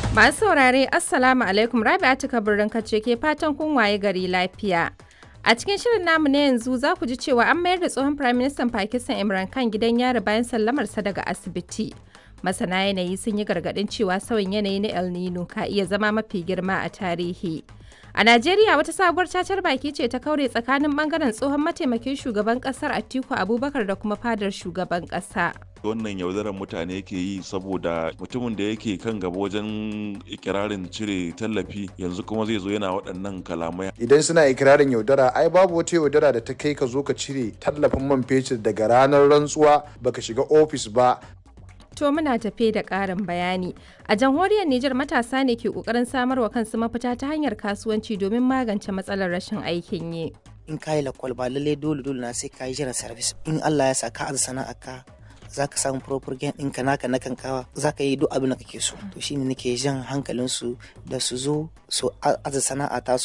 Masu saurare Assalamu alaikum Rabi'atu Kabirin kace ke fatan kun waye gari lafiya. A cikin shirin namu na yanzu za ku ji cewa an mayar da tsohon Prime Minister Pakistan Imran Khan gidan yari bayan sallamarsa daga asibiti. Masana yanayi sun yi gargaɗin cewa sauyin yanayi na El Nino ka iya zama mafi girma a tarihi. A Najeriya wata sabuwar cacar baki ce ta kaure tsakanin bangaren tsohon mataimakin shugaban kasar Atiku Abubakar da kuma fadar shugaban kasa. wannan yaudarar mutane ke yi saboda mutumin da yake kan gaba wajen ikirarin cire tallafi yanzu kuma zai zo yana waɗannan kalamai idan suna ikirarin yaudara ai babu wata yaudara da ta kai ka zo ka cire tallafin man fetur daga ranar rantsuwa baka shiga ofis ba To muna tafe da ƙarin bayani. A jamhuriyar Nijar matasa ne ke ƙoƙarin samarwa kansu mafita ta hanyar kasuwanci domin magance matsalar rashin aikin yi. in ka yi lakwal ba lallai dole dole na sai ka yi jiran service in Allah ya sa ka aza sana'a ka za ka samu proper gain ɗinka naka na kankawa za ka yi duk abin da kake so to shine nake jan hankalinsu da su zo su aza sana'a ta su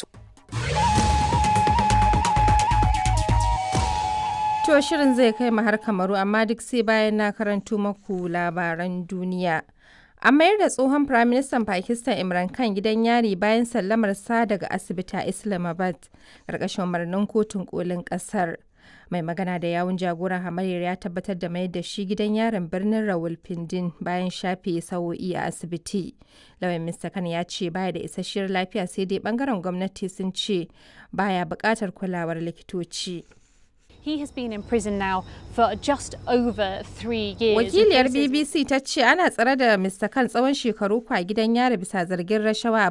To shirin zai kai mu har kamaru amma duk sai bayan na karanto maku labaran duniya. An mayar da tsohon Firaministan Pakistan Imran Khan gidan yari bayan sallamar sa daga asibiti a Islamabad, ƙarƙashin umarnin kotun kolin ƙasar. Mai magana da yawun jagoran hamayyar ya tabbatar da mayar da shi gidan yarin birnin Rawalpindin bayan shafe sa'o'i a asibiti. Lauyan Mr. Khan ya ce baya da isasshiyar lafiya sai dai bangaren gwamnati sun ce baya buƙatar kulawar likitoci. He has been in prison now for just over three years. Wakiliyar He faces- BBC ta ce ana tsare da Mr. Khan tsawon shekaru kwa gidan yari bisa zargin rashawa a